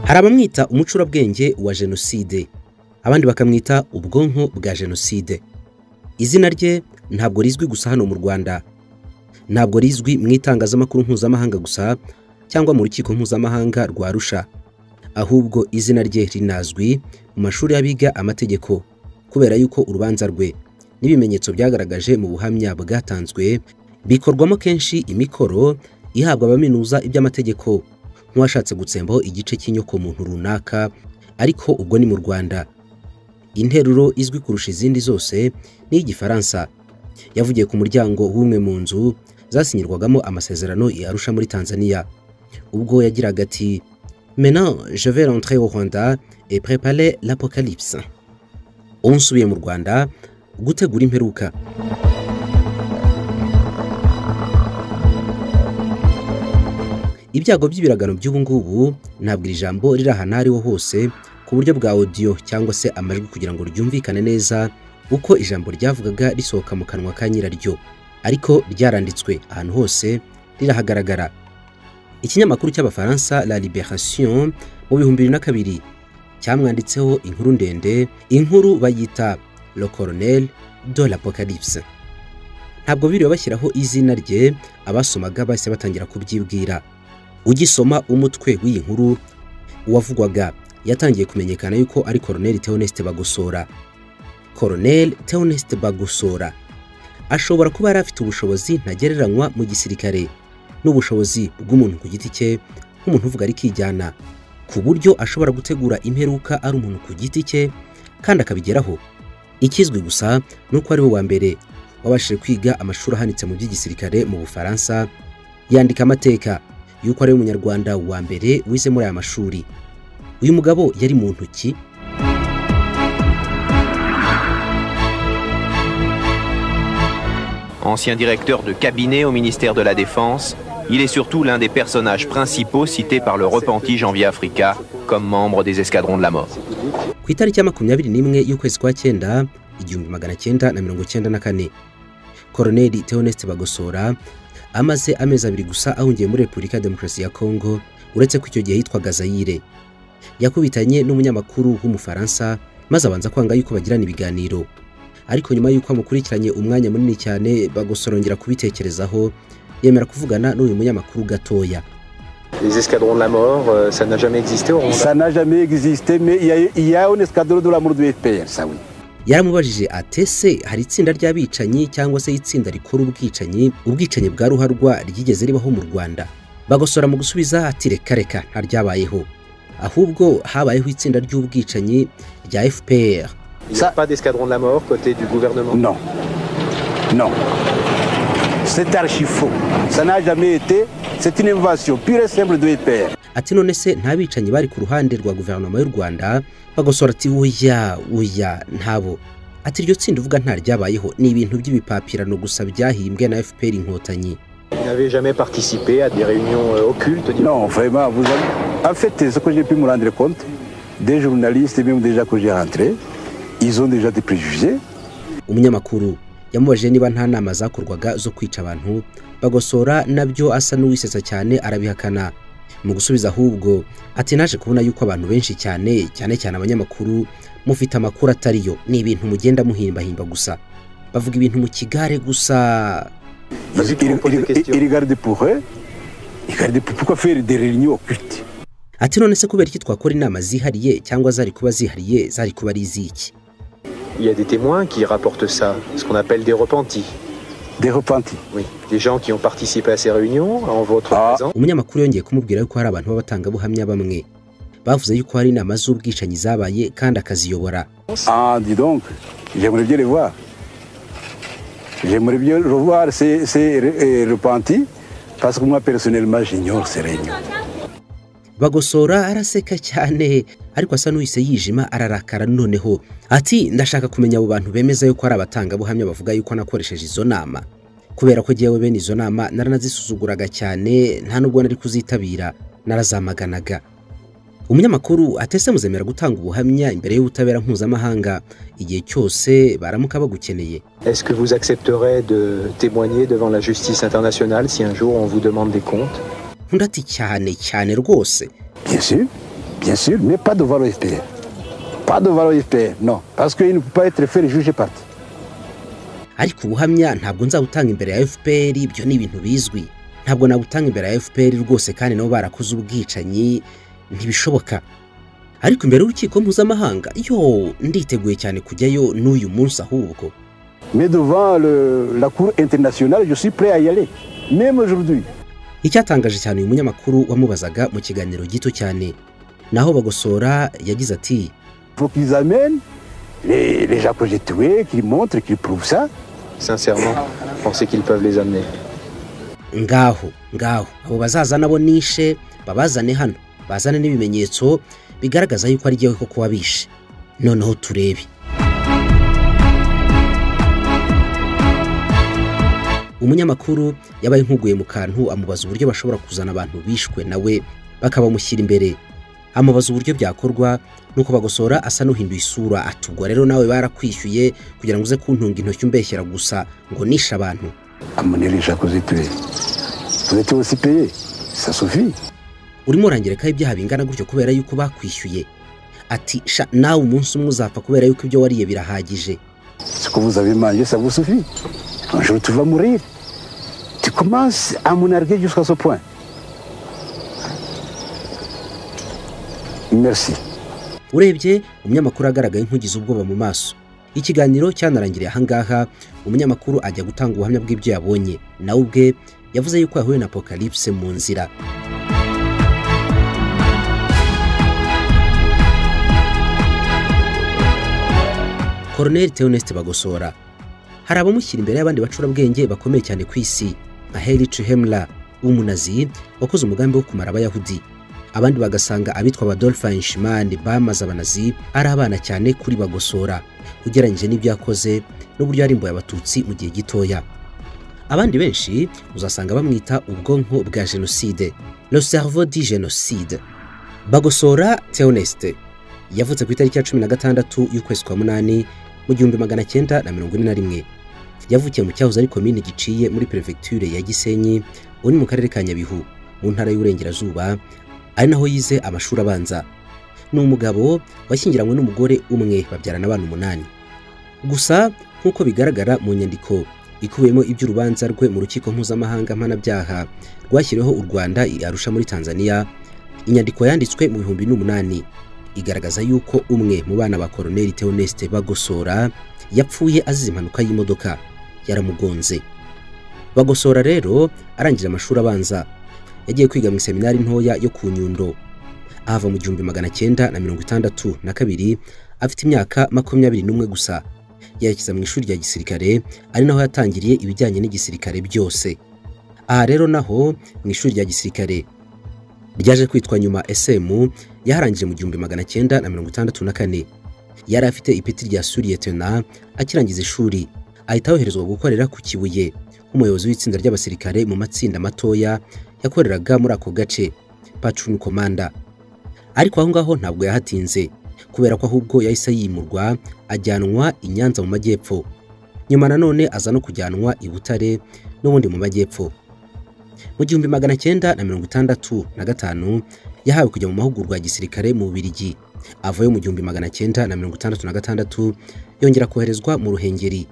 Hari abamwita umucurabwenge wa jenoside abandi bakamwita ubwonko bwa jenoside izina rye ntabwo rizwi gusa hano mu Rwanda ntabwo rizwi mu itangazamakuru mpuzamahanga gusa cyangwa mu rukiko mpuzamahanga rwa Arusha ahubwo izina rye rinazwi mu mashuri y'abiga amategeko kubera yuko urubanza rwe n'ibimenyetso byagaragaje mu buhamya bwatanzwe bikorwamo kenshi imikoro ihabwa abaminuza iby'amategeko nk'uwashatse gutsembaho igice cy'inyoko muntu runaka ariko ubwo ni mu Rwanda interuro izwi kurusha izindi zose ni iy'igifaransa yavugiye ku muryango w'umwe mu nzu zasinyirwagamo amasezerano ya Arusha muri Tanzania ubwo yagiraga ati maintenant je vais rentrer au Rwanda et préparer l'apocalypse ubu nsubiye mu Rwanda gutegura imperuka ibyago by'ibiragano by'ubu ngubu ntabwo iri jambo riri ahantu aho ariho hose ku buryo bwa audio cyangwa se amajwi kugira ngo ryumvikane neza uko ijambo ryavugaga risohoka mu kanwa ka nyiraryo ariko ryaranditswe ahantu hose rirahagaragara ikinyamakuru cy'abafaransa la liberation mu bihumbi bibiri na kabiri cyamwanditseho inkuru ndende inkuru bayita le colonel de l'apocalypse ntabwo biriwe bashyiraho izina rye abasomaga bahise batangira kubyibwira ugisoma umutwe w'iyi nkuru uwavugwaga yatangiye kumenyekana yuko ari koroneli Theoneste Bagosora koroneli Theoneste Bagosora ashobora kuba yari afite ubushobozi ntagereranywa mu gisirikare n'ubushobozi bw'umuntu ku giti cye nk'umuntu uvuga arikijyana ku buryo ashobora gutegura imperuka ari umuntu ku giti cye kandi akabigeraho ikizwi gusa ni uko ari we wa mbere wabashije kwiga amashuri ahanitse mu by'igisirikare mu Bufaransa yandika amateka yuko ari umunyarwanda wa mbere wize muri aya mashuri uyu mugabo yari muntu ki Ancien directeur de cabinet au ministère de la Défense, il est surtout l'un des personnages principaux cités par le repenti Janvier Africa comme membre des escadrons de la mort. ku itariki ya makumyabiri n'imwe y'ukwezi kwa cyenda igihumbi magana cyenda na mirongo cyenda na kane koroneli Theoneste Bagosora amaze amezi abiri gusa ahungiye muri Repubulika ya Demokarasi ya Kongo uretse ko icyo gihe yitwaga Zaire yakubitanye n'umunyamakuru w'umufaransa maze abanza kwanga yuko bagirana ibiganiro ariko nyuma y'uko amukurikiranye umwanya munini cyane bagosorongera kubitekerezaho yemera kuvugana n'uyu munyamakuru gatoya Les escadrons de la mort, euh, ça n'a jamais existé au Rwanda. Ça n'a jamais existé, mais il y a, eu- il y a un escadron de l'amour du FPR, ça oui. yaramubajije ati ese hari itsinda ry'abicanyi cyangwa se itsinda rikora ubwicanyi ubwicanyi bwa ruharwa ryigeze ribaho mu rwanda bagosora mu gusubiza ati reka reka ntaryabayeho ahubwo habayeho itsinda ry'ubwicanyi rya fpr Il n'y a Ça- pas d'escadron de la mort côté du gouvernement. Non. Non. C'est archi faux. Ça n'a jamais été. C'est une invention pure et simple de FPR. ati none se nta bicanyi bari ku ruhande rwa guverinoma y'u rwanda bagosora ati oya oya ntabo ati iryo tsinda uvuga ntaryabayeho ni ibintu by'ibipapirano gusa byahimbwe na fpr inkotanyi Vous n'avez jamais participé à des réunions euh, occultes disons. Non, vraiment, vous avez... En fait, ce que j'ai pu me rendre compte, des journalistes, même déjà que j'ai rentré, ils ont déjà des préjugés. umunyamakuru yamubajije niba nta nama zakorwaga zo kwica abantu bagosora nabyo asa n'uwisetsa cyane arabihakana mu gusubiza ahubwo ati naje kubona yuko abantu benshi cyane cyane cyane abanyamakuru mufite amakuru atariyo ni ibintu mugenda muhimbahimba gusa bavuga ibintu mu kigare gusa Parce Ils qu'ils- vous posent ils- des questions. ils regardent pour eux. Ils regardent pour- pourquoi faire des réunions occultes ati none se kubera iki twakora inama zihariye cyangwa zari kuba zihariye zari kuba ari iz'iki Il y a des témoins qui rapportent ça, ce qu'on appelle des repentis. Des repentis. Oui. Des gens qui ont participé à ces réunions en votre Ah. présence. umunyamakuru yongeye kumubwira yuko hari abantu b'abatangabuhamya bamwe bavuze yuko hari inama z'ubwicanyi zabaye kandi akaziyobora Ah, dis donc, j'aimerais bien les voir. J'aimerais bien revoir ces, ces re- euh, repentis, parce que moi, personnellement, j'ignore ces réunions. bagosora araseka cyane ariko asa n'uhise yijima ararakara noneho ati ndashaka kumenya abo bantu bemeza yuko ari abatangabuhamya bavuga yuko nakoresheje izo nama kubera ko jyewe bene izo nama naranazisuzuguraga cyane nta nubwo nari kuzitabira narazamaganaga umunyamakuru atese muzemera gutanga ubuhamya imbere y'ubutabera mpuzamahanga igihe cyose baramuka bagukeneye Est-ce que vous accepterez de témoigner devant la justice internationale si un jour on vous demande des comptes undi ati cyane cyane rwose Bien sûr, bien sûr, mais pas devant l'OFPR. Pas devant l'OFPR, non. Parce qu'il ne peut pas être fait juger parti. ariko ubuhamya ntabwo nzabutanga imbere ya fpr ibyo ni ibintu bizwi ntabwo nabutanga imbere ya fpr rwose kandi nabo barakoze ubwicanyi ntibishoboka ariko imbere y'urukiko mpuzamahanga yo nditeguye cyane kujyayo n'uyu munsi ahubwo Mais devant le- la Cour internationale, je suis prêt à y aller. Même aujourd'hui. icyatangaje cyane uyu munyamakuru wamubazaga mu kiganiro gito cyane naho bagosora yagize ati Il faut qu'ils amènent les, les gens que j'ai tués, qu'ils montrent, qu'ils prouvent ça. Sincèrement, pensez qu'ils peuvent les amener. ngaho ngaho abo bazaza nabo nishe babazane hano bazane n'ibimenyetso bigaragaza yuko ari jyewe koko wabishe noneho turebe umunyamakuru yabaye nkuguye mu kantu amubaza uburyo bashobora kuzana abantu bishwe nawe bakabamushyira imbere amubaza uburyo byakorwa nuko bagosora asa n'uhinduye isura atugwa rero nawe barakwishyuye kugira ngo uze kuntunga intoki umbeshyera gusa ngo nishe abantu Amenez les gens que j'ai tués. Vous étiez aussi payés. Ça suffit. urimo urangirekaho ibyaha bingana gutyo kubera yuko bakwishyuye ati sha nawe umunsi umwe uzapfa kubera yuko ibyo wariye birahagije Ce que vous avez mangé, ça vous suffit. Un jour, tu vas mourir. Tu commences à monarguer jusqu'à ce point. Merci. urebye umunyamakuru agaragaye nk'ugize ubwoba mu maso ikiganiro cyanarangiriye ahangaha umunyamakuru ajya gutanga ubuhamya bw'ibyo yabonye nawe ubwe yavuze yuko yahuye na apocalypse mu nzira Colonel Theoneste Bagosora hari abamushyira imbere y'abandi bacurabwenge bakomeye cyane ku isi nka Heinrich Himmler w'umunazi wakoze umugambi wo kumara abayahudi abandi bagasanga abitwa Adolf Eichmann bamaze abanazi ari abana cyane kuri bagosora ugereranyije n'ibyo yakoze n'uburyo yarimbuye abatutsi mu gihe gitoya abandi benshi uzasanga bamwita ubwonko bwa jenoside le cerveau du génocide bagosora Theoneste yavutse ku itariki ya cumi na gatandatu y'ukwezi kwa munani mu gihumbi magana cyenda na mirongo ine na rimwe yavukiye mu cyahoze ari komine giciye muri perefegiture ya gisenyi uri mu karere ka nyabihu mu ntara y'uburengerazuba ari naho yize amashuri abanza ni umugabo washyingiranywe n'umugore umwe babyarana abana umunani gusa nk'uko bigaragara mu nyandiko ikubiyemo iby'urubanza rwe mu rukiko mpuzamahanga mpanabyaha rwashyiriweho u rwanda i arusha muri tanzania inyandiko yanditswe mu bihumbi n'umunani igaragaza yuko umwe mu bana ba koroneli teoneste bagosora yapfuye azize impanuka y'imodoka yaramugonze bagosora rero arangije amashuri abanza yagiye kwiga mu iseminari ntoya yo ku nyundo ahava mu gihumbi magana cyenda na mirongo itandatu na kabiri afite imyaka makumyabiri n'umwe gusa yerekeza mu ishuri rya gisirikare ari naho yatangiriye ibijyanye n'igisirikare byose aha rero naho mu ishuri rya gisirikare ryaje kwitwa nyuma SM yaharangije mu gihumbi magana cyenda na mirongo itandatu na kane yari afite ipeti rya suriyetena akirangiza ishuri ahita yoherezwa gukorera ku kibuye nk'umuyobozi w'itsinda ry'abasirikare mu matsinda matoya yakoreraga muri ako gace patrun komanda ariko aho ngaho ntabwo yahatinze kubera ko ahubwo yahise yimurwa ajyanwa i Nyanza mu majyepfo nyuma nanone aza no kujyanwa i Butare n'ubundi mu majyepfo mu gihumbi magana cyenda na mirongo itandatu na gatanu yahawe kujya mu mahugurwa ya gisirikare mu Bubirigi avayo mu gihumbi magana cyenda na mirongo itandatu na gatandatu yongera koherezwa mu Ruhengeri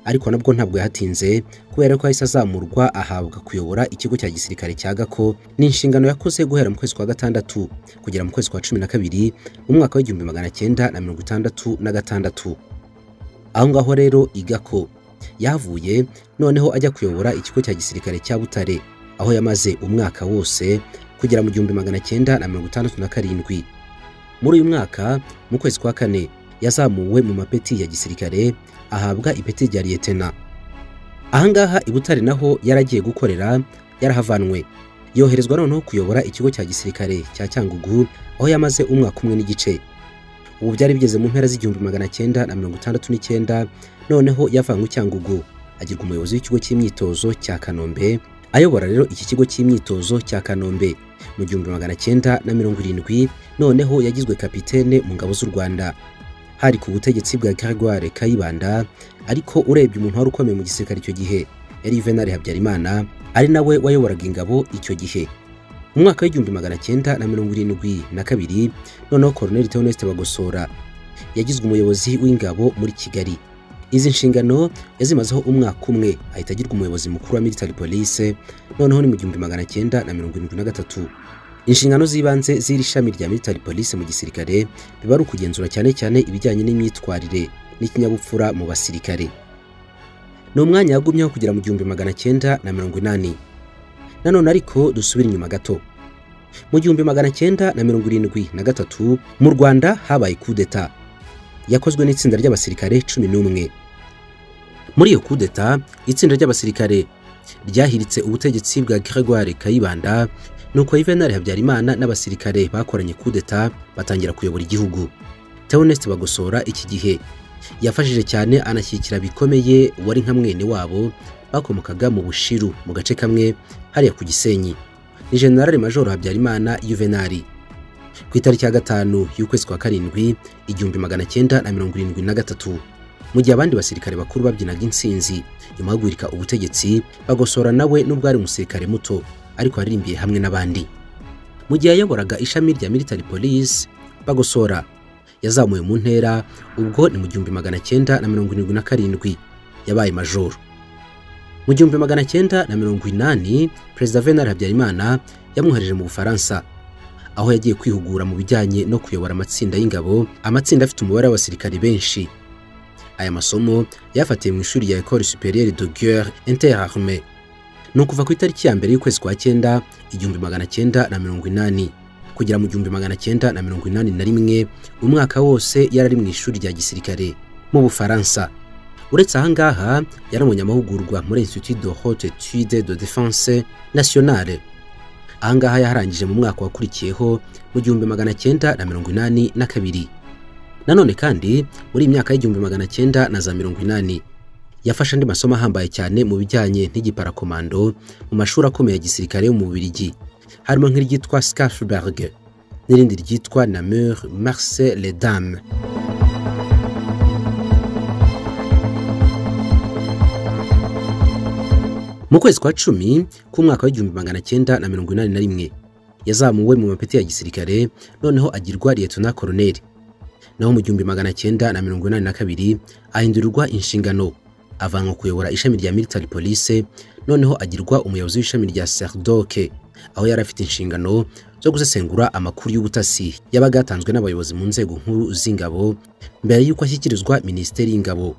ariko nabwo ntabwo yahatinze kubera ko yahise azamurwa ahabwa kuyobora ikigo cya gisirikare cya Gako ni inshingano yakoze guhera mu kwezi kwa gatandatu kugera mu kwezi kwa cumi na kabiri mu mwaka w'igihumbi magana cyenda na mirongo itandatu na gatandatu aho ngaho rero igako yahavuye noneho ajya kuyobora ikigo cya gisirikare cya Butare aho yamaze umwaka wose kugera mu gihumbi magana cyenda na mirongo itandatu na karindwi muri uyu mwaka mu kwezi kwa kane yazamuwe mu mapeti ya gisirikare ahabwa ipeti rya liyetena ahangaha i butare naho yaragiye gukorera yarahavanwe yoherezwa noneho kuyobora ikigo cya gisirikare cya cyangugu aho yamaze umwaka umwe n'igice ubu byari bigeze mu mpera z'igihumbi magana cyenda na mirongo itandatu n'icyenda noneho yavanywe cyangugu agirwa umuyobozi w'ikigo cy'imyitozo cya kanombe ayobora rero iki kigo cy'imyitozo cya kanombe mu gihumbi magana cyenda na mirongo irindwi noneho yagizwe kapitene mu ngabo z'u rwanda hari ku butegetsi bwa Grégoire Kayibanda ariko urebye umuntu wari ukomeye mu gisirikare icyo gihe yari Juvenal Habyarimana ari nawe wayoboraga ingabo icyo gihe mu mwaka w'igihumbi magana cyenda na mirongo irindwi na kabiri noneho Colonel Theoneste Bagosora yagizwe umuyobozi w'ingabo muri Kigali izi nshingano yazimazeho umwaka umwe ahita agirwa umuyobozi mukuru wa military police noneho ni mu gihumbi magana cyenda na mirongo irindwi na gatatu inshingano z'ibanze z'iri shami rya military police mu gisirikare biba ari ukugenzura cyane cyane ibijyanye n'imyitwarire n'ikinyabupfura mu basirikare ni umwanya yagumyeho kugera mu gihumbi magana cyenda na mirongo inani nanone ariko dusubire inyuma gato mu gihumbi magana cyenda na mirongo irindwi na gatatu mu rwanda habaye kudeta yakozwe n'itsinda ry'abasirikare cumi n'umwe muri iyo kudeta itsinda ry'abasirikare ryahiritse ubutegetsi bwa Grégoire Kayibanda nuko Juvenal Habyarimana n'abasirikare bakoranye kudeta batangira kuyobora igihugu. Theoneste Bagosora iki gihe yafashije cyane anashyigikira bikomeye wari nka mwene wabo bakomokaga mu Bushiru mu gace kamwe hariya ku Gisenyi. Ni General Major Habyarimana Juvenal. Ku itariki ya gatanu y'ukwezi kwa karindwi igihumbi magana cyenda na mirongo irindwi na gatatu mu gihe abandi basirikare bakuru babyinaga insinzi nyuma yo guhirika ubutegetsi bagosora nawe n'ubwo ari umusirikare muto ariko yaririmbiye hamwe n'abandi mu gihe yayoboraga ishami rya military police bagosora yazamuye mu ntera ubwo ni mu gihumbi magana cyenda na mirongo irindwi na karindwi yabaye majoro mu gihumbi magana cyenda na mirongo inani perezida venal habyarimana yamwohereje mu bufaransa aho yagiye kwihugura mu bijyanye no kuyobora amatsinda y'ingabo amatsinda afite umubare w'abasirikari benshi aya masomo yafatiye mu ishuri rya Ecole Supérieure de Guerre Interarmée ni ukuva ku itariki ya mbere y'ukwezi kwa cyenda igihumbi magana cyenda na mirongo inani kugera mu gihumbi magana cyenda na mirongo inani na rimwe umwaka wose yari ari mu ishuri rya gisirikare mu Bufaransa uretse aha ngaha yari umunyamahugurwa muri Institut de Haute Etude de Défense Nationale aha ngaha yaharangije mu mwaka wakurikiyeho mu gihumbi magana cyenda na mirongo inani na kabiri nanone kandi muri iyi myaka y'igihumbi magana cyenda na za mirongo inani yafashe andi masomo ahambaye cyane mu bijyanye n'igiparakomando mu mashuri akomeye ya gisirikare yo mu Bubiligi harimo nk'iryitwa Scarfberg n'irindi ryitwa Namur Marseille les Dames mu kwezi kwa cumi k'umwaka w'igihumbi magana cyenda na mirongo inani na rimwe yazamuwe mu mapeti ya gisirikare noneho agirwa liyetona koroneri naho mu gihumbi magana cyenda na mirongo inani na kabiri ahindurirwa inshingano avanwa kuyobora ishami rya military police noneho agirwa umuyobozi w'ishami rya serdoke aho yari afite inshingano zo gusesengura amakuru y'ubutasi yabaga yatanzwe n'abayobozi mu nzego nkuru z'ingabo mbere y'uko ashyikirizwa minisiteri y'ingabo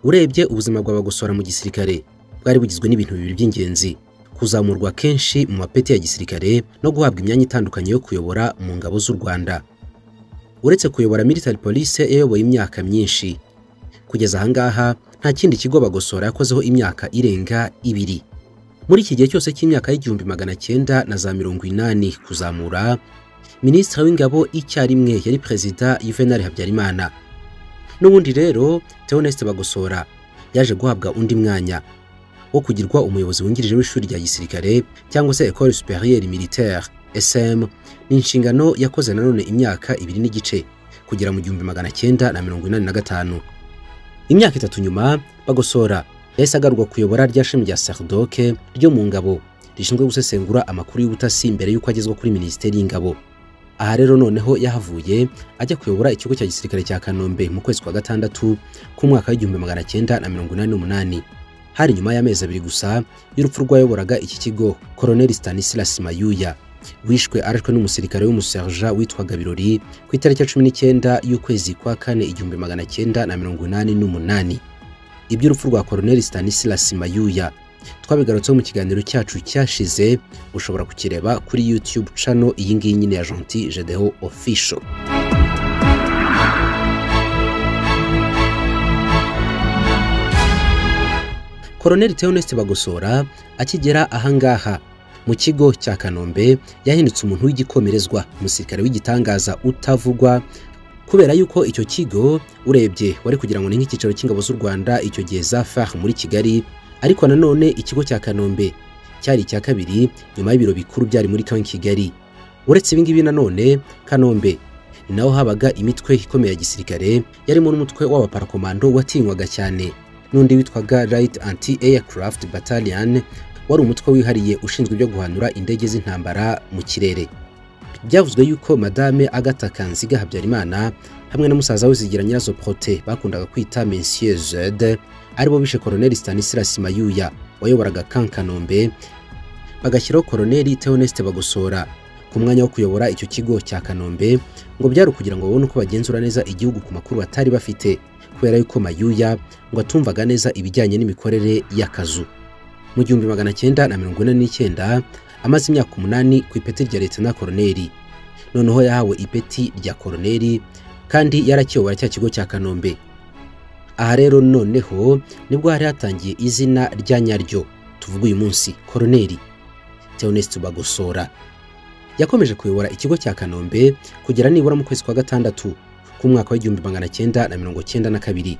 urebye ubuzima bw'abagosora mu gisirikare bwari bugizwe n'ibintu bibiri by'ingenzi kuzamurwa kenshi mu mapeti ya gisirikare no guhabwa imyanya itandukanye yo kuyobora mu ngabo z'u rwanda uretse kuyobora military police yayoboye imyaka myinshi kugeza ahangaha nta kindi kigo bagosora yakozeho imyaka irenga ibiri muri iki gihe cyose cy'imyaka y'igihumbi magana cyenda na za mirongo inani kuzamura minisitiri w'ingabo icyarimwe yari perezida Juvenal Habyarimana n'ubundi rero Theoneste Bagosora yaje guhabwa undi mwanya wo kugirwa umuyobozi wungirije w'ishuri rya gisirikare cyangwa se Ecole Supérieure Militaire SM ni inshingano yakoze nanone imyaka ibiri n'igice kugera mu gihumbi magana cyenda na mirongo inani na gatanu imyaka itatu nyuma bagosora yahise agarurwa kuyobora rya shami rya sardoke ryo mu ngabo rishinzwe gusesengura amakuru y'ubutasi mbere y'uko agezwa kuri minisiteri y'ingabo aha rero noneho yahavuye ajya kuyobora ikigo cya gisirikare cya kanombe mu kwezi kwa gatandatu k'umwaka w'igihumbi magana cyenda na mirongo inani n'umunani hari nyuma y'amezi abiri gusa y'urupfu rw'ayoboraga iki kigo koroneli stanislas mayuya wishwe arashwe n'umusirikare w'umuserja witwaga birori ku itariki ya cumi n'icyenda y'ukwezi kwa kane igihumbi magana cyenda na mirongo inani n'umunani iby'urupfu rwa koroneli stanislas mayuya twabigarutseho mu kiganiro cyacu cyashize ushobora kukireba kuri youtube cano iyi ngiyi nyine ya gentil gedeho official koroneli theoneste bagosora akigera ahangaha mu kigo cya kanombe yahindutse umuntu w'igikomerezwa umusirikare w'igitangaza utavugwa kubera yuko icyo kigo urebye wari kugira ngo ni nk'icyicaro cy'ingabo z'u rwanda icyo gihe za far muri kigali ariko nanone ikigo cya kanombe cyari icya kabiri nyuma y'ibiro bikuru byari muri kan kigali uretse ibi ngibi nanone kanombe ni naho habaga imitwe ikomeye ya gisirikare yarimo n'umutwe w'abaparakomando watinywaga cyane n'undi witwaga Light Anti Aircraft Battalion wari umutwe wihariye ushinzwe ibyo guhanura indege z'intambara mu kirere byavuzwe yuko madame Agatha Kanziga Habyarimana hamwe na musaza we Zigira Nyirazo Prote bakundaga kwita Monsieur Zed aribo bishe Colonel Stanislas Mayuya wayoboraga Camp Kanombe bagashyiraho Colonel Theoneste Bagosora ku mwanya wo kuyobora icyo kigo cya Kanombe ngo byari ukugira ngo babone uko bagenzura neza igihugu ku makuru batari bafite kubera yuko Mayuya ngo atumvaga neza ibijyanye n'imikorere y'akazu mu gihumbi magana cyenda na mirongo ine n'icyenda amaze imyaka umunani ku ipeti rya leta na koroneri noneho yahawe ipeti rya koroneri kandi yarakiyobora cya kigo cya kanombe aha rero noneho nibwo hari hatangiye izina rya nyaryo tuvuga uyu munsi koroneri teoneste bagosora yakomeje kuyobora ikigo cya kanombe kugera nibura mu kwezi kwa gatandatu k'umwaka w'igihumbi magana cyenda na mirongo cyenda na kabiri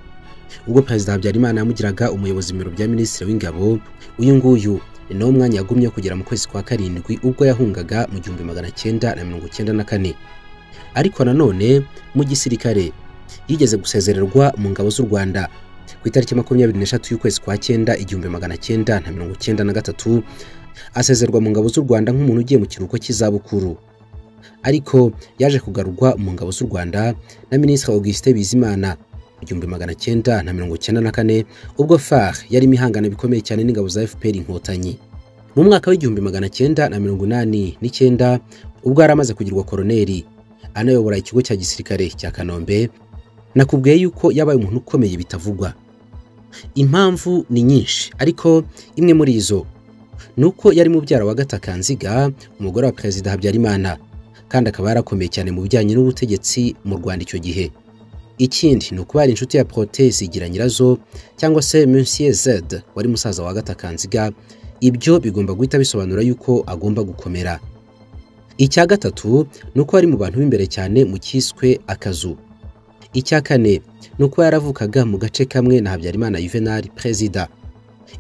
ubwo perezida habyarimana yamugiraga umuyobozi mu biro bya minisitiri w'ingabo uyu nguyu ni nawo mwanya yagumye kugera mu kwezi kwa karindwi ubwo yahungaga mu gihumbi magana cyenda na mirongo cyenda na kane ariko nanone mu gisirikare yigeze gusezererwa mu ngabo z'u rwanda ku itariki makumyabiri n'eshatu y'ukwezi kwa cyenda igihumbi magana cyenda na mirongo cyenda na gatatu asezerwa mu ngabo z'u rwanda nk'umuntu ugiye mu kiruhuko cy'izabukuru ariko yaje kugarurwa mu ngabo z'u rwanda na minisitiri augustin bizimana igihumbi magana cyenda na mirongo cyenda na kane ubwo far yarimo ihangana bikomeye cyane n'ingabo za fpr inkotanyi mu mwaka w'igihumbi magana cyenda na mirongo inani n'icyenda ubwo yari amaze kugirwa koroneri anayobora ikigo cya gisirikare cya kanombe nakubwiye yuko yabaye umuntu ukomeye bitavugwa impamvu ni nyinshi ariko imwe muri izo ni uko yari mubyara wa gatakanziga umugore wa perezida habyarimana kandi akaba yarakomeye cyane mu bijyanye n'ubutegetsi mu rwanda icyo gihe ikindi ni ukuba yari inshuti ya protesi igira nyirazo cyangwa se Monsieur Zed wari musaza wa Gatakanziga ibyo bigomba guhita bisobanura yuko agomba gukomera icya gatatu ni uko ari mu bantu b'imbere cyane mu cyiswe akazu icya kane ni uko yaravukaga mu gace kamwe na Habyarimana Juvenal perezida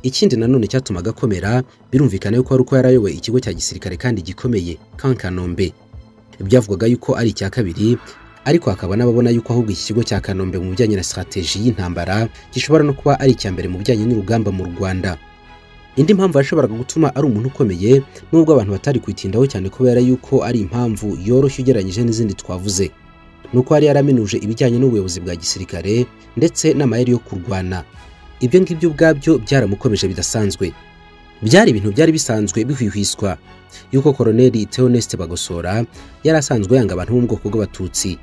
ikindi nanone cyatumaga akomera birumvikana yuko ari uko yarayoboye ikigo cya gisirikare kandi gikomeye Kankanombe byavugwaga yuko ari icya kabiri ariko hakaba n'ababona yuko ahubwo iki kigo cya Kanombe mu bijyanye na strateji y'intambara gishobora no kuba ari icya mbere mu bijyanye n'urugamba mu Rwanda indi mpamvu yashoboraga gutuma ari umuntu ukomeye nubwo abantu batari kwitindaho cyane kubera yuko ari impamvu yoroshye ugereranyije n'izindi twavuze nuko yari yaraminuje ibijyanye n'ubuyobozi bwa gisirikare ndetse n'amayeri yo kurwana ibyo ngibyo ubwabyo byaramukomeje bidasanzwe byari ibintu byari bisanzwe bihwihwiswa yuko koroneli Theoneste Bagosora yari asanzwe yanga abantu bo mu bwoko bw'abatutsi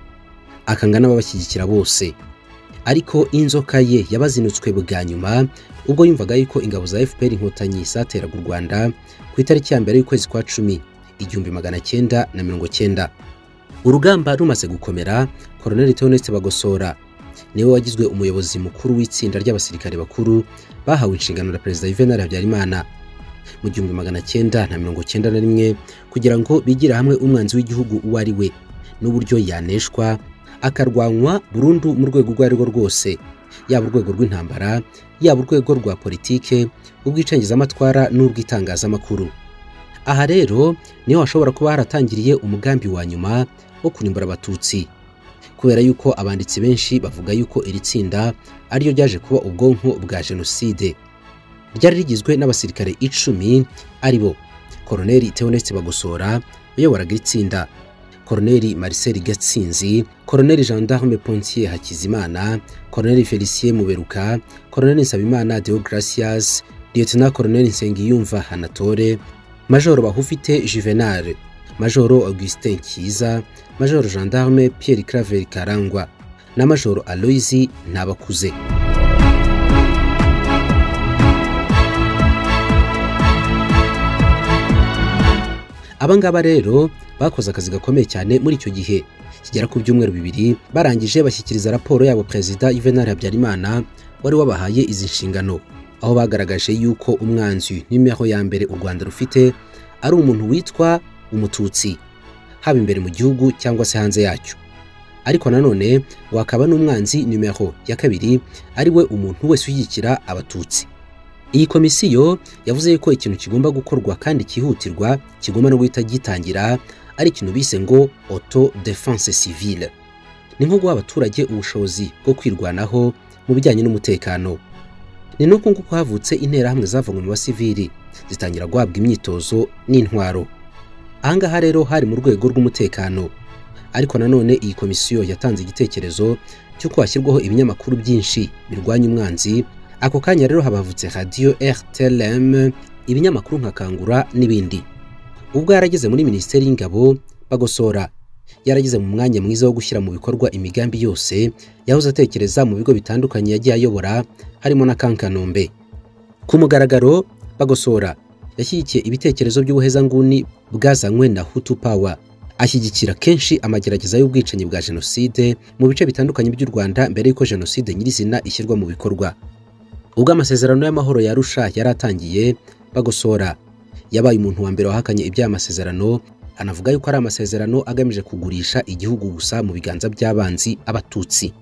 akanga n'ababashyigikira bose ariko inzoka ye yabazinutswe bwa nyuma ubwo yumvaga yuko ingabo za fpr inkotanyi zateraga u rwanda ku itariki ya mbere y'ukwezi kwa cumi igihumbi magana cyenda na mirongo cyenda urugamba rumaze gukomera koroneli teoneste bagosora niwe wagizwe umuyobozi mukuru w'itsinda ry'abasirikare bakuru bahawe inshingano na perezida juvenal habyarimana mu gihumbi magana cyenda na mirongo cyenda na rimwe kugira ngo bigire hamwe umwanzi w'igihugu uwo ari we n'uburyo yaneshwa akarwanywa burundu mu rwego urwo ari rwo rwose yaba urwego rw'intambara yaba urwego rwa politike ubw'icengezamatwara n'ubw'itangazamakuru aha rero niho hashobora kuba haratangiriye umugambi wa nyuma wo kurimbura abatutsi kubera yuko abanditsi benshi bavuga yuko iri tsinda ariryo ryaje kuba ubwonko bwa jenoside ryari rigizwe n'abasirikare icumi ari bo koroneli teoneste bagosora uyoboraga iri tsinda koroneli Marcel Gatsinzi, koroneli Gendarme Pontier Hakizimana, koroneli Felicien Muberuka, koroneli Nsabimana Deogracias, lieutenant koroneli Nsengiyumva Anatole, majoro Bahufite Juvenal, majoro Augustin Kiza, majoro Gendarme Pierre Claver Karangwa na majoro Aloisi Nabakuze. Aba ngaba rero bakoze akazi gakomeye cyane muri icyo gihe kigera ku byumweru bibiri barangije bashyikiriza raporo yabo perezida Juvenal Habyarimana wari wabahaye izi nshingano aho bagaragaje yuko umwanzi n'imibereho ya mbere u Rwanda rufite ari umuntu witwa umututsi haba imbere mu gihugu cyangwa se hanze yacyo ariko nanone wakaba n'umwanzi nimero ya kabiri ari we umuntu wese ushyigikira abatutsi iyi komisiyo yavuze ko ikintu kigomba gukorwa kandi cyihutirwa kigomba no guhita gitangira ari ikintu bise ngo auto defense civile ni nko guha abaturage ubushobozi bwo kwirwanaho mu bijyanye n'umutekano ni nuko nguko havutse interahamwe zavuye mu basivili zitangira guhabwa imyitozo n'intwaro ahangaha rero hari mu rwego rw'umutekano ariko nanone iyi komisiyo yatanze igitekerezo cy'uko hashyirwaho ibinyamakuru byinshi birwanya umwanzi ako kanya rero habavutse radiyo rtlm ibinyamakuru nka kangura n'ibindi ubwo yarageze muri minisiteri y'ingabo bagosora yarageze mu mwanya mwiza wo gushyira mu bikorwa imigambi yose yahoze atekereza mu bigo bitandukanye yagiye ayobora harimo na kankanombe ku mugaragaro bagosora yashyigikiye ibitekerezo by'ubuhezanguni bwazanywe na hutu pawa ashyigikira kenshi amagerageza y'ubwicanyi bwa jenoside mu bice bitandukanye by'u rwanda mbere y'uko jenoside nyirizina ishyirwa mu bikorwa ubwo amasezerano y'amahoro ya Arusha yari atangiye bagosora yabaye umuntu wa mbere wahakanye iby'aya masezerano anavuga yuko ari amasezerano agamije kugurisha igihugu gusa mu biganza by'abanzi abatutsi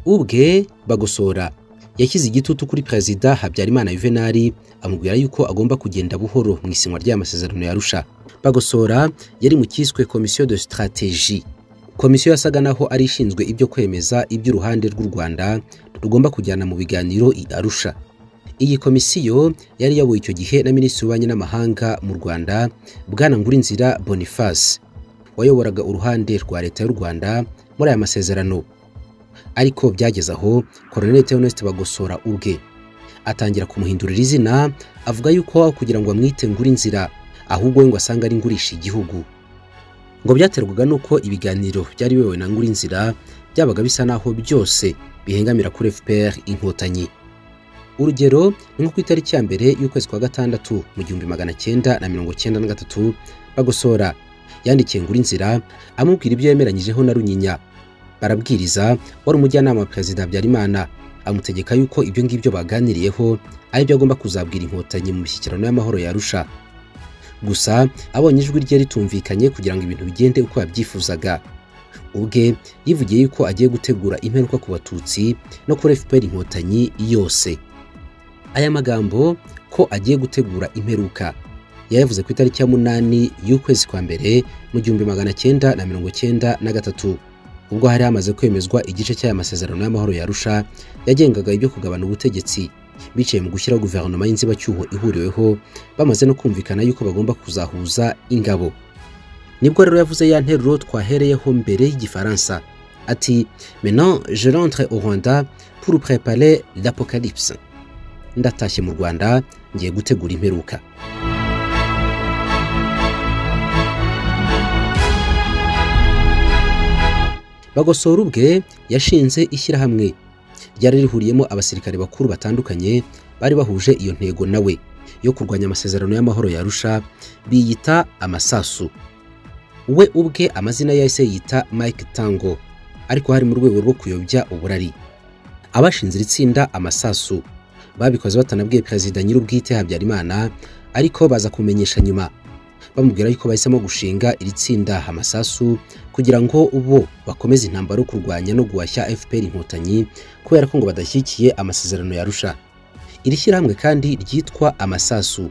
ubwe bagosora yashyize igitutu kuri perezida habyarimana yuvenali amubwira yuko agomba kugenda buhoro mu isinywa ry'aya masezerano ya Arusha bagosora yari mu cyiswe komisiyo de strategie komisiyo yasaga naho ari ishinzwe ibyo kwemeza iby'uruhande rw'u rwanda rugomba kujyana mu biganiro i arusha iyi komisiyo yari iyobowe icyo gihe na minisitiri w'ububanyi n'amahanga mu rwanda bwana ngurinzira boniface wayoboraga uruhande rwa leta y'u rwanda muri aya masezerano ariko byageze aho koroneli teoneste bagosora ubwe atangira kumuhindurira izina avuga yuko kugira ngo amwite ngurinzira ahubwo we ngo asange ari ngurisha igihugu ngo byaterwaga n'uko ibiganiro byari biyobowe na ngurinzira byabaga bisa naho byose bihengamira kuri fpr inkotanyi urugero ni nko ku itariki ya mbere y'ukwezi kwa gatandatu mu gihumbi magana cyenda na mirongo cyenda na gatatu bagosora yandikiye ngurinzira amubwira ibyo yemeranyijeho na runyinya barabwiriza wari umujyanama wa perezida habyarimana amutegeka yuko ibyo ngibyo baganiriyeho ari byo agomba kuzabwira inkotanyi mu mishyikirano y'amahoro yarusha gusa abonye ijwi rye ritumvikanye kugira ngo ibintu bigende uko yabyifuzaga ubwe yivugiye yuko agiye gutegura imperuka ku batutsi no kuri fpr inkotanyi yose aya magambo ko agiye gutegura imperuka yayavuze ku itariki ya munani y'ukwezi kwa mbere mu gihumbi magana cyenda na mirongo cyenda na gatatu ubwo hari hamaze kwemezwa igice cy'aya masezerano y'amahoro yarusha yagengaga ibyo kugabana ubutegetsi bicaye mu gushyiraho guverinoma y'inzibacyuho ihuriweho bamaze no kumvikana yuko bagomba kuzahuza ingabo nibwo rero yavuze ya nteruro twahereyeho mbere y'igifaransa ati maintenant je rentre au rwanda pour préparer l'apocalypse ndatashye mu rwanda ngiye gutegura imperuka bagosora ubwe yashinze ishyirahamwe ryari rihuriyemo abasirikare bakuru batandukanye bari bahuje iyo ntego nawe yo kurwanya amasezerano y'amahoro yarusha biyita amasasu we ubwe amazina yahise yita mike tango ariko hari mu rwego rwo kuyobya uburari abashinze iri tsinda amasasu babikoze batanabwiye perezida nyir'ubwite habyarimana ariko baza kumenyesha nyuma bamubwira yuko bahisemo gushinga iri tsinda amasasu kugira ngo bo bakomeze intambara yo kurwanya no guhashya fpr inkotanyi kubera ko ngo badashyigikiye amasezerano yarusha iri shyirahamwe kandi ryitwa amasasu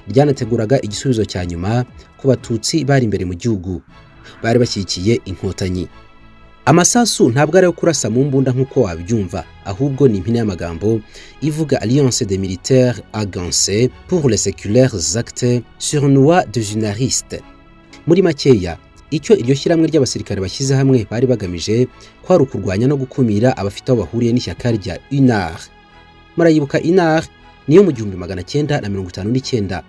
ryanateguraga igisubizo cya nyuma ku batutsi bari imbere mu gihugu bari bashyigikiye inkotanyi amasasu ntabwo ari ayo kurasa mu mbunda nk'uko wabyumva ahubwo ni impine y'amagambo ivuga alliance des militaires agancés pour les séculaires actes surnois de junaristes muri makeya icyo iryo shyirahamwe ry'abasirikare bashyize hamwe bari bagamije kwari ukurwanya no gukumira abafite aho bahuriye n'ishyaka rya unar murayibuka unar niyo mu gihumbi magana cyenda na mirongo itanu n'icyenda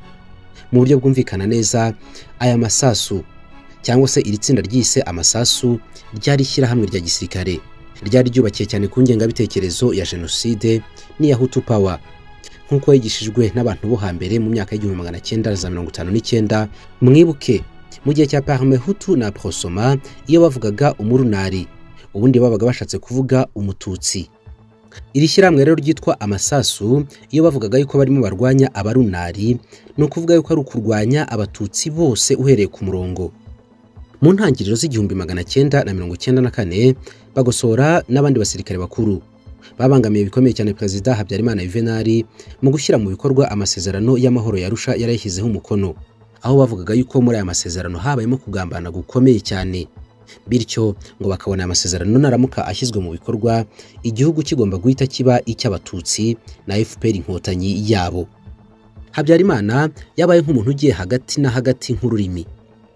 mu buryo bwumvikana neza aya masasu cyangwa se iri tsinda ryise amasasu ryari ishyirahamwe rya gisirikare ryari ryubakiye cyane ku ngengabitekerezo ya jenoside n'iya hutu pawa nk'uko yigishijwe n'abantu bo hambere mu myaka y'igihumbi magana cyenda za mirongo itanu n'icyenda mwibuke mu gihe cya parme hutu na prosoma iyo bavugaga umurunari ubundi babaga bashatse kuvuga umututsi iri shyirahamwe rero ryitwa amasasu iyo bavugaga yuko barimo barwanya abarunari ni ukuvuga yuko ari ukurwanya abatutsi bose uhereye ku murongo mu ntangiriro z'igihumbi magana cyenda na mirongo cyenda na kane bagosora n'abandi basirikare bakuru babangamiye bikomeye cyane perezida habyarimana yuvenali mu gushyira mu bikorwa amasezerano y'amahoro yarusha yarayishyizeho umukono aho bavugaga yuko muri aya masezerano habayemo kugambana gukomeye cyane bityo ngo bakabona aya masezerano naramuka ashyizwe mu bikorwa igihugu kigomba guhita kiba icy'abatutsi na fpr inkotanyi yabo habyarimana yabaye nk'umuntu ugiye hagati na hagati nk'ururimi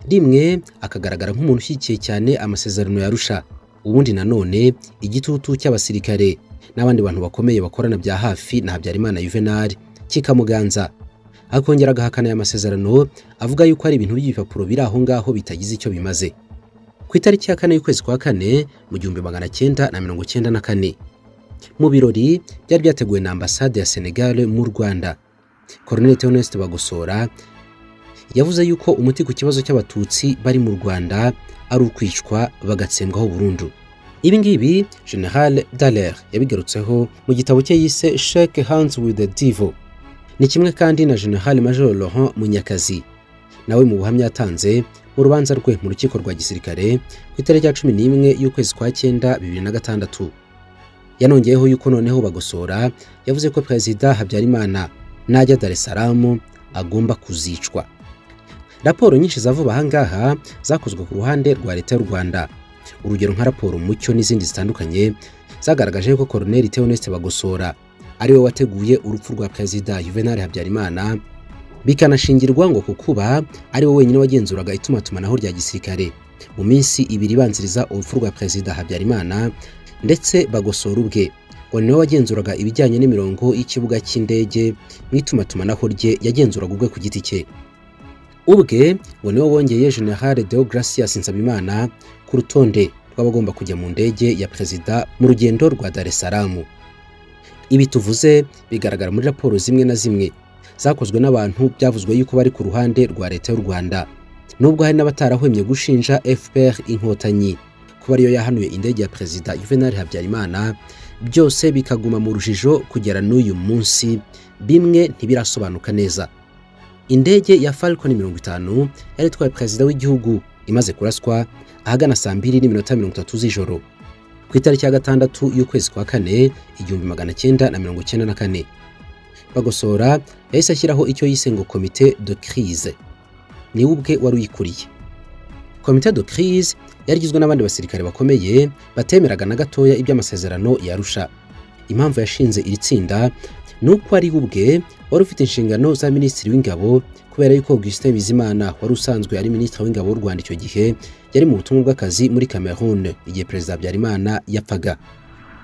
rimwe akagaragara nk'umuntu ushyigikiye cyane amasezerano yarusha ubundi nanone igitutu cy'abasirikare n'abandi bantu bakomeye bakorana bya hafi na habyarimana juvenal kikamuganza akongera agahakana aya masezerano avuga yuko ari ibintu by'ibipapuro biri aho ngaho bitagize icyo bimaze ku itariki ya kane y'ukwezi kwa kane mu gihumbi magana cyenda na mirongo cyenda na kane mu birori byari byateguwe na ambasade ya senegal mu rwanda colonel theoneste bagosora yavuze yuko umuti ku kibazo cy'abatutsi bari mu rwanda ari ukwicwa bagatsembwaho burundu ibi ngibi general dallaire yabigarutseho mu gitabo cye yise shake hands with the devil ni kimwe kandi na general major laurent munyakazi nawe mu buhamya yatanze mu rubanza rwe mu rukiko rwa gisirikare ku itariki ya cumi n'imwe y'ukwezi kwa cyenda bibiri na gatandatu yanongeyeho yuko noneho bagosora yavuze ko perezida habyarimana najya dar es salaam agomba kuzicwa raporo nyinshi zavuba ahangaha zakozwe ku ruhande rwa leta y'u rwanda urugero nka raporo mucyo n'izindi zitandukanye zagaragaje ko koroneli theoneste bagosora ariwe wateguye urupfu rwa perezida juvenal habyarimana bikanashingirwa ngo kukuba ari we wenyine wagenzuraga itumatumanaho rya gisirikare mu minsi ibiri ibanziriza urupfu rwa perezida habyarimana ndetse bagosora ubwe ngo ni we wagenzuraga ibijyanye n'imirongo y'ikibuga cy'indege mu itumatumanaho rye yagenzuraga ubwe ku giti cye ubwe ngo ni we wongeye general deogratias nsabimana ku rutonde rw'abagomba kujya mu ndege ya perezida mu rugendo rwa dar es salaam ibi tuvuze bigaragara muri raporo zimwe na zimwe zakozwe n'abantu byavuzwe yuko bari ku ruhande rwa leta y'u rwanda nubwo hari n'abatarahwemye gushinja fpr inkotanyi kuba ariyo yahanuye indege ya perezida juvenal habyarimana byose bikaguma mu rujijo kugera n'uyu munsi bimwe ntibirasobanuka neza indege ya falcon mirongo itanu yari itwaye perezida w'igihugu imaze kuraswa ahagana saa mbiri n'iminota mirongo itatu z'ijoro ku itariki ya gatandatu y'ukwezi kwa kane igihumbi magana cyenda na mirongo cyenda na kane bagosora yahise ashyiraho icyo yise ngo komite de crise niwe ubwe wari uyikuriye komite de crise yari igizwe n'abandi basirikare bakomeye batemeraga na gatoya iby'amasezerano yarusha impamvu yashinze iri tsinda ni uko ari ubwe wari ufite inshingano za minisitiri w'ingabo kubera yuko augustin bizimana wari usanzwe ari minisitiri w'ingabo w'u rwanda icyo gihe yari mu butumwa bw'akazi muri cameroon igihe perezida habyarimana yapfaga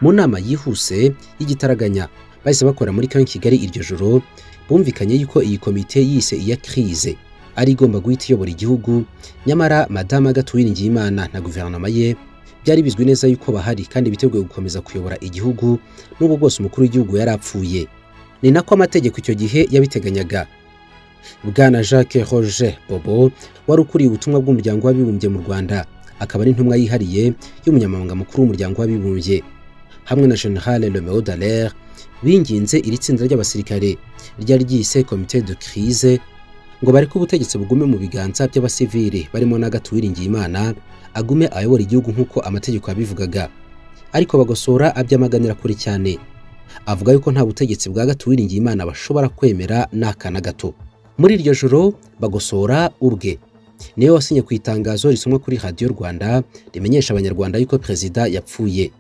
mu nama yihuse y'igitaraganya bahise bakora muri kanki kigali iryo joro bumvikanye yuko iyi komite yise iya crise ari igomba guhita iyobora igihugu nyamara madama Ngiyimana na guverinoma ye byari bizwi neza yuko bahari kandi biteguye gukomeza kuyobora igihugu n'ubwo bwose umukuru w'igihugu yari apfuye ni nako amategeko icyo gihe yabiteganyaga bwana jacques roger bobo wari ukuriye ubutumwa bw'umuryango w'abibumbye mu rwanda akaba ari intumwa yihariye y'umunyamabanga mukuru w'umuryango w'abibumbye hamwe na general Romeo Dallaire binginze iri tsinda ry'abasirikare ryari ryise komite de crise ngo bareke ubutegetsi bugume mu biganza by'abasivili barimo na gato Uwiringiyimana agume ayobora igihugu nk'uko amategeko yabivugaga ariko bagosora abyamaganira kure cyane avuga yuko nta butegetsi bwa gato Uwiringiyimana bashobora kwemera n'aka na gato muri iryo joro bagosora ubwe niwe wasinye ku itangazo risomwa kuri radiyo rwanda rimenyesha abanyarwanda yuko perezida yapfuye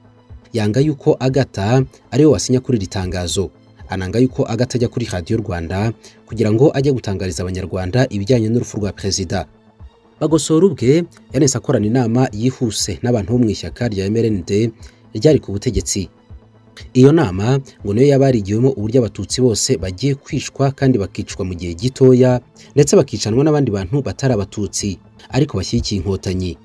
yanga yuko agata ariwe wasinya kuri iri tangazo ananga yuko agata ajya kuri radiyo rwanda kugira ngo ajye gutangariza abanyarwanda ibijyanye n'urupfu rwa perezida bagosora ubwe yanese akorana inama yihuse n'abantu bo mu ishyaka rya mrnd ryari ku butegetsi iyo nama ngo niyo yaba yarigiwemo uburyo abatutsi bose bagiye kwicwa kandi bakicwa mu gihe gitoya ndetse bakicanwa n'abandi bantu batari abatutsi ariko bashyigikiye inkotanyi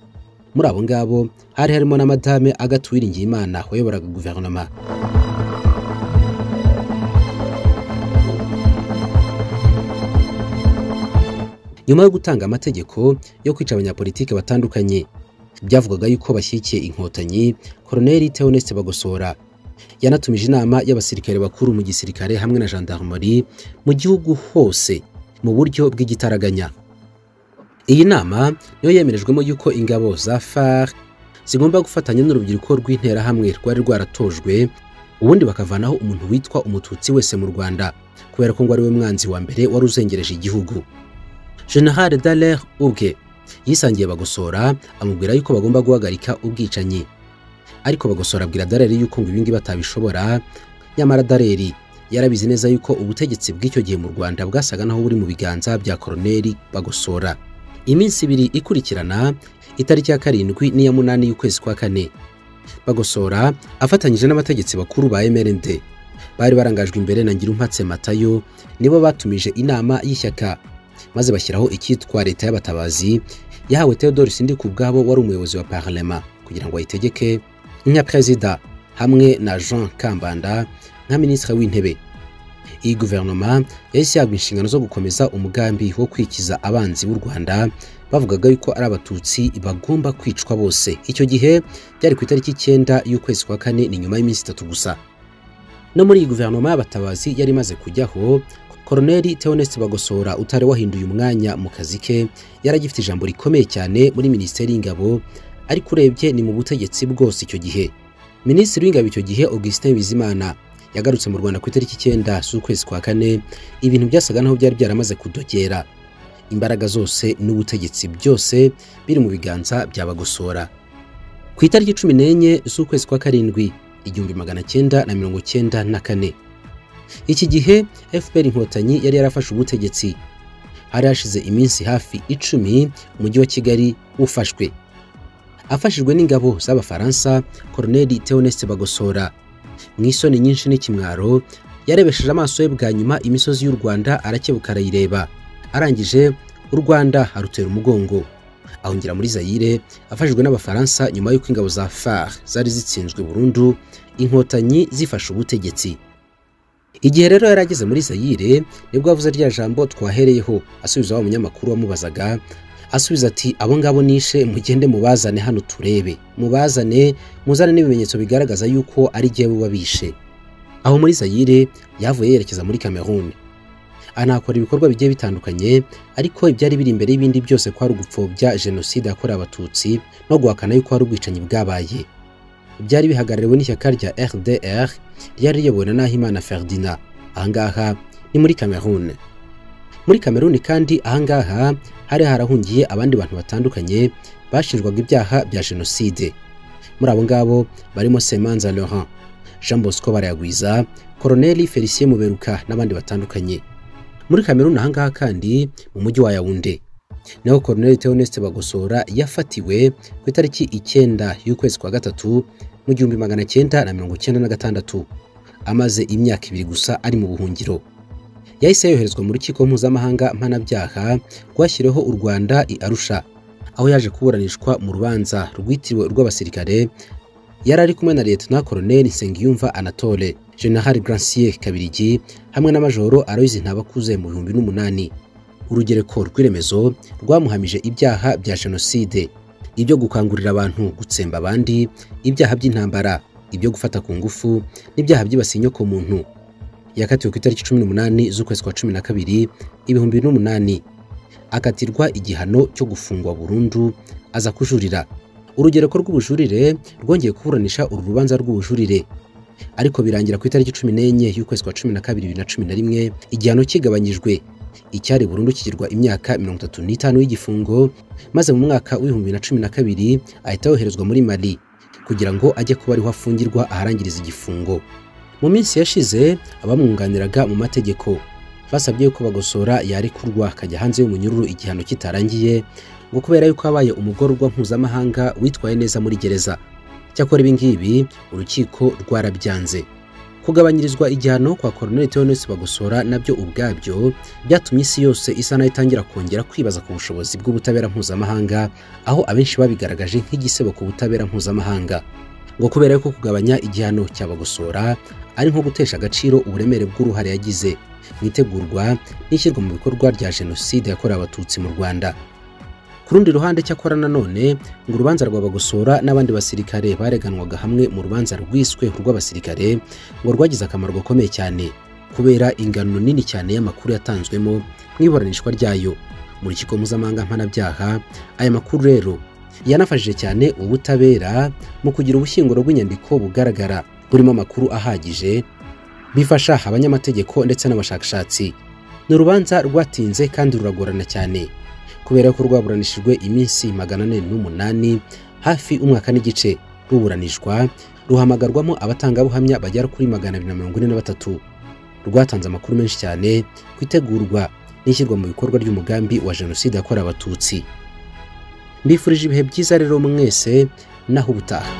muri abo ngabo hari harimo na madame Agathe Uwiringiyimana wayoboraga guverinoma nyuma yo gutanga amategeko yo kwica abanyapolitike batandukanye byavugaga yuko bashyigikiye inkotanyi koroneli Theoneste Bagosora yanatumije inama y'abasirikare bakuru mu gisirikare hamwe na gendarmerie mu gihugu hose mu buryo bw'igitaraganya iyi nama niyo yemerejwemo yuko ingabo za far zigomba gufatanya n'urubyiruko rw'interahamwe rwari rwaratojwe ubundi bakavanaho umuntu witwa umututsi wese mu rwanda kubera ko ngo ari we mwanzi wa mbere wari uzengereje igihugu General Dallaire ubwe yisangiye Bagosora amubwira yuko bagomba guhagarika ubwicanyi ariko Bagosora abwira Dallaire yuko ngo ibingi batabishobora nyamara Dallaire yarabizi neza yuko ubutegetsi bw'icyo gihe mu Rwanda bwasaga naho buri mu biganza bya koroneli Bagosora iminsi ibiri ikurikirana itariki ya karindwi n'iya munani y'ukwezi kwa kane Bagosora afatanyije n'abategetsi bakuru ba MRND bari barangajwe imbere na Ngirumpatse Matayo nibo batumije inama y'ishyaka maze bashyiraho icyitwa leta y'abatabazi yahawe Theodore Sindi ku bwabo wari umuyobozi wa Parlement kugira ngo ayitegeke nka perezida hamwe na Jean Kambanda nka minisitiri w'intebe iyi guverinoma yahise yagwa inshingano zo gukomeza umugambi wo kwikiza abanzi b'u Rwanda bavugaga yuko ari abatutsi bagomba kwicwa bose icyo gihe byari ku itariki icyenda y'ukwezi kwa kane ni nyuma y'iminsi itatu gusa no muri iyi guverinoma y'abatabazi yari imaze kujyaho koroneli Theoneste Bagosora utari wahinduye umwanya mu kazi ke yaragifite ijambo rikomeye cyane muri minisiteri y'ingabo ariko urebye ni mu butegetsi bwose icyo gihe minisitiri w'ingabo icyo gihe Augustin Bizimana yagarutse mu Rwanda ku itariki icyenda z'ukwezi kwa kane ibintu byasaga naho byari byaramaze kudogera imbaraga zose n'ubutegetsi byose biri mu biganza bya Bagosora ku itariki cumi n'enye z'ukwezi kwa karindwi igihumbi magana cyenda na mirongo cyenda na kane iki gihe FPR inkotanyi yari yarafashe ubutegetsi hari hashize iminsi hafi icumi umujyi wa Kigali ufashwe afashijwe n'ingabo z'abafaransa koroneli Theoneste Bagosora mu isoni nyinshi n'ikimwaro yarebesheje amaso ye bwa nyuma imisozi y'u Rwanda arakebuka arayireba arangije u Rwanda arutera umugongo ahungira muri Zaire afashijwe n'abafaransa nyuma y'uko ingabo za FAR zari zitsinzwe burundu inkotanyi zifashe ubutegetsi igihe rero yari ageze muri Zaire nibwo avuze rya jambo twahereyeho asubiza wa munyamakuru wamubazaga asubiza ati abo ngabo nishe mugende mubazane hano turebe mubazane muzane n'ibimenyetso bigaragaza yuko ari jyewe babishe aho muri Zaire yavuye yerekeza muri Cameroon anakora ibikorwa bigiye bitandukanye ariko ibyari biri imbere y'ibindi byose kwari ugupfobya jenoside yakorewe abatutsi no guhakana yuko hari ubwicanyi bwabaye byari bihagarariwe n'ishyaka rya RDR ryari riyobowe na Nahimana Ferdinand ahangaha ni muri Cameroon muri Cameroon kandi ahangaha hari harahungiye abandi bantu batandukanye bashinjwaga ibyaha bya jenoside muri abo ngabo barimo Semanza Laurent Jean Bosco Barayagwiza Koroneli Felicien Muberuka n'abandi batandukanye muri Cameroon ahangaha kandi mu mujyi wa Yaounde naho Colonel Theoneste Bagosora yafatiwe ku itariki icyenda y'ukwezi kwa gatatu mu gihumbi magana cyenda na mirongo cyenda na gatandatu amaze imyaka ibiri gusa ari mu buhungiro yahise yoherezwa mu rukiko mpuzamahanga mpanabyaha rwashyiriweho u Rwanda i Arusha aho yaje kuburanishwa mu rubanza rwitiriwe urw'abasirikare yari ari kumwe na Lieutenant Colonel Nsengiyumva Anatole, General Grancier Kabirigi hamwe na Majoro Aloys Ntabakuze mu bihumbi n'umunani. Urugereko rw'iremezo rwamuhamije ibyaha bya jenoside, ibyo gukangurira abantu gutsemba abandi, ibyaha by'intambara, ibyo gufata ku ngufu n'ibyaha byibasiye inyoko muntu. Yakatiwe ku itariki 18 z'ukwezi kwa 12 ibihumbi n'umunani akatirwa igihano cyo gufungwa burundu aza kujurira urugereko rw'ubujurire rwongeye kuburanisha uru rubanza rw'ubujurire ariko birangira ku itariki cumi n'enye y'ukwezi kwa cumi na kabiri bibiri na cumi na rimwe igihano kigabanyijwe icyari burundu kigirwa imyaka mirongo itatu n'itanu y'igifungo maze mu mwaka w'ibihumbi bibiri na cumi na kabiri ahita yoherezwa muri mali kugira ngo ajye kuba ariho afungirwa aharangiriza igifungo mu minsi yashize abamwunganiraga mu mategeko basabye ko bagosora yarekurwa akajya hanze y'umunyururu igihano kitarangiye ngo kubera yuko habaye umugororwa mpuzamahanga witwaye neza muri gereza cyakora ibi ngibi urukiko rwarabyanze kugabanyirizwa igihano kwa Colonel Theoneste Bagosora nabyo ubwabyo byatumye isi yose isa nayo itangira kongera kwibaza ku bushobozi bw'ubutabera mpuzamahanga aho abenshi babigaragaje nk'igisebo ku butabera mpuzamahanga ngo kubera yuko kugabanya igihano cya Bagosora ari nko gutesha agaciro uburemere bw'uruhare yagize mu itegurwa n'ishyirwa mu bikorwa rya jenoside yakorewe abatutsi mu Rwanda ku rundi ruhande cyakora nanone ngo urubanza rwa Bagosora n'abandi basirikare bareganwaga hamwe mu rubanza rwiswe rw'abasirikare ngo rwagize akamaro gakomeye cyane kubera ingano nini cyane y'amakuru yatanzwemo mu iburanishwa ryayo mu rukiko mpuzamahanga mpanabyaha aya makuru rero yanafashije cyane ubutabera mu kugira ubushyinguro bw'inyandiko bugaragara burimo amakuru ahagije bifasha abanyamategeko ndetse n'abashakashatsi ni urubanza rwatinze kandi ruragorana cyane kubera ko rwaburanishijwe iminsi magana ane n'umunani hafi umwaka n'igice ruburanishwa ruhamagarwamo abatangabuhamya bagera kuri magana abiri na mirongo ine na batatu rwatanze amakuru menshi cyane ku itegurwa n'ishyirwa mu bikorwa ry'umugambi wa jenoside yakorewe abatutsi mbifurije ibihe byiza rero mwese naho ubutaha